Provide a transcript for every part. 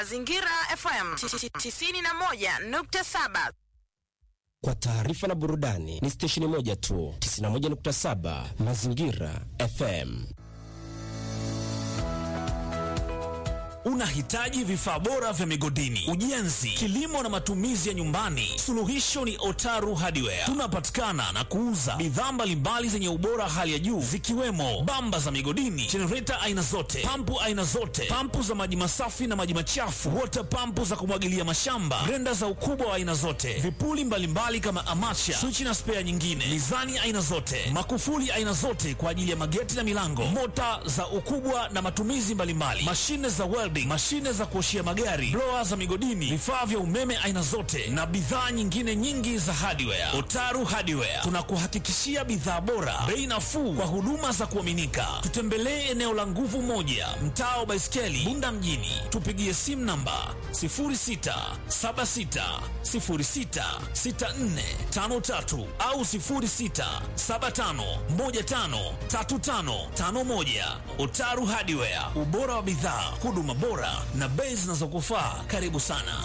Mazingira FM 91.7. Kwa taarifa na burudani ni stesheni moja tu, 91.7 Mazingira FM. Unahitaji vifaa bora vya migodini, ujenzi, kilimo na matumizi ya nyumbani? Suluhisho ni Otaru Hardware. Tunapatikana na kuuza bidhaa mbalimbali zenye ubora hali ya juu zikiwemo bamba za migodini, jenereta aina zote, pampu aina zote, pampu za maji masafi na maji machafu, water pampu za kumwagilia mashamba, grenda za ukubwa wa aina zote, vipuli mbalimbali kama amacha, swichi na spea nyingine, mizani aina zote, makufuli aina zote kwa ajili ya mageti na milango, mota za ukubwa na matumizi mbalimbali, mashine za welding, mashine za kuoshia magari, blower za migodini, vifaa vya umeme aina zote na bidhaa nyingine nyingi za hardware. Otaru Hardware tunakuhakikishia bidhaa bora, bei nafuu kwa huduma za kuaminika. Tutembelee eneo la Nguvu Moja, mtaa wa Baiskeli, Bunda mjini. Tupigie simu namba 0676066453 au 0675153551. Otaru Hardware, ubora wa bidhaa, huduma bora na bei zinazokufaa. Karibu sana.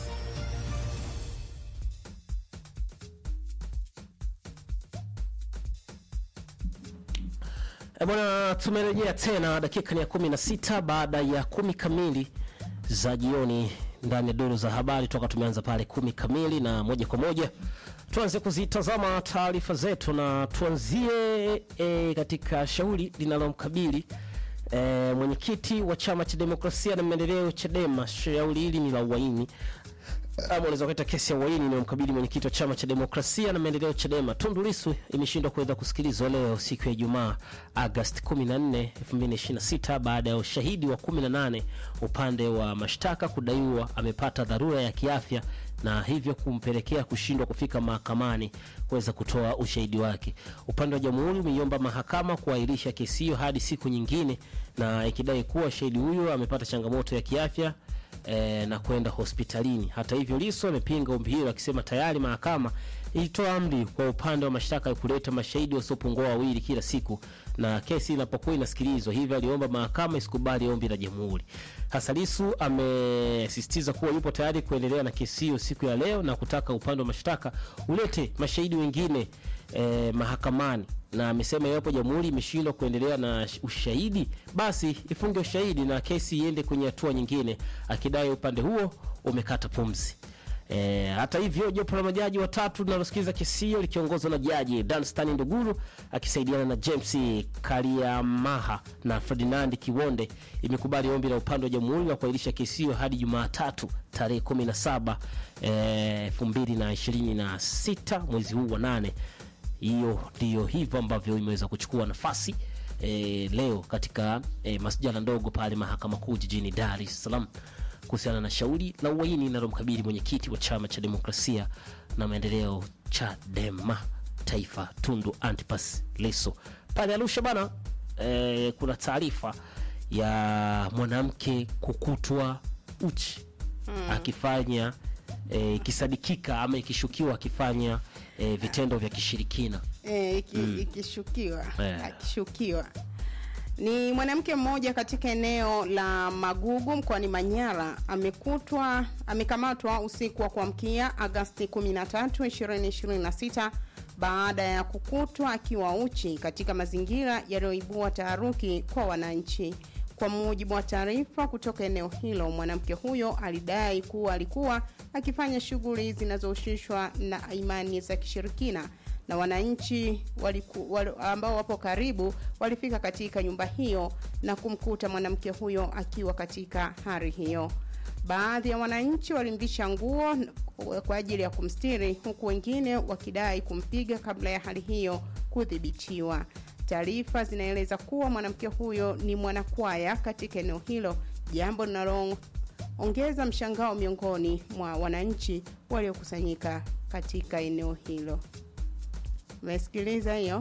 E bwana, tumerejea tena, dakika ni ya kumi na sita baada ya kumi kamili za jioni ndani ya duru za habari toka tumeanza pale kumi kamili, na moja kwa moja tuanze kuzitazama taarifa zetu na tuanzie e, katika shauri linalomkabili e, mwenyekiti wa chama cha demokrasia na maendeleo Chadema. Shauri hili ni la uhaini ama unaweza kuita kesi ya uhaini inayomkabili mwenyekiti wa chama cha demokrasia na maendeleo Chadema Tundu Lissu imeshindwa kuweza kusikilizwa leo siku ya Ijumaa Agosti 14, 2026 baada ya ushahidi wa 18 upande wa mashtaka kudaiwa amepata dharura ya kiafya na hivyo kumpelekea kushindwa kufika mahakamani kuweza kutoa ushahidi wake. Upande wa jamhuri umeiomba mahakama kuahirisha kesi hiyo hadi siku nyingine, na ikidai kuwa shahidi huyo amepata changamoto ya kiafya e, na kwenda hospitalini. Hata hivyo, Lissu amepinga ombi hilo akisema tayari mahakama ilitoa amri kwa upande wa mashtaka ya kuleta mashahidi wasiopungua wawili kila siku na kesi inapokuwa inasikilizwa, hivyo aliomba mahakama isikubali ombi la jamhuri. Hasa Lissu amesisitiza kuwa yupo tayari kuendelea na kesi hiyo siku ya leo na kutaka upande wa mashtaka ulete mashahidi wengine eh, mahakamani na amesema iwapo jamhuri imeshindwa kuendelea na ushahidi basi ifunge ushahidi na kesi iende kwenye hatua nyingine, akidai upande huo umekata pumzi. E, hata hivyo jopo la majaji watatu linalosikiliza kesi hiyo likiongozwa na jaji Danstan Nduguru akisaidiana na James Kariamaha na Ferdinand Kiwonde imekubali ombi la upande wa jamhuri la kuahirisha kesi hiyo hadi Jumatatu tarehe 17 eh, 2026 mwezi huu wa nane. Hiyo ndiyo hivyo ambavyo imeweza kuchukua nafasi e, leo katika e, masjala ndogo pale mahakama kuu jijini Dar es Salaam kuhusiana na shauri la uhaini linalomkabili mwenyekiti wa chama cha demokrasia na maendeleo Chadema taifa Tundu Antipas Lissu. Pale Arusha bana e, kuna taarifa ya mwanamke kukutwa uchi hmm, akifanya e, ikisadikika ama ikishukiwa akifanya e, vitendo vya kishirikina e, iki, mm. ikishukiwa Eh. akishukiwa ni mwanamke mmoja katika eneo la Magugu mkoani Manyara amekutwa amekamatwa usiku wa kuamkia Agasti 13, 2026 baada ya kukutwa akiwa uchi katika mazingira yaliyoibua taharuki kwa wananchi. Kwa mujibu wa taarifa kutoka eneo hilo, mwanamke huyo alidai kuwa alikuwa akifanya shughuli zinazohusishwa na imani za kishirikina na wananchi waliku, wal, ambao wapo karibu walifika katika nyumba hiyo na kumkuta mwanamke huyo akiwa katika hali hiyo. Baadhi ya wananchi walimvisha nguo kwa ajili ya kumstiri, huku wengine wakidai kumpiga kabla ya hali hiyo kudhibitiwa. Taarifa zinaeleza kuwa mwanamke huyo ni mwanakwaya katika eneo hilo, jambo linaloongeza mshangao miongoni mwa wananchi waliokusanyika katika eneo hilo. Umesikiliza hiyo?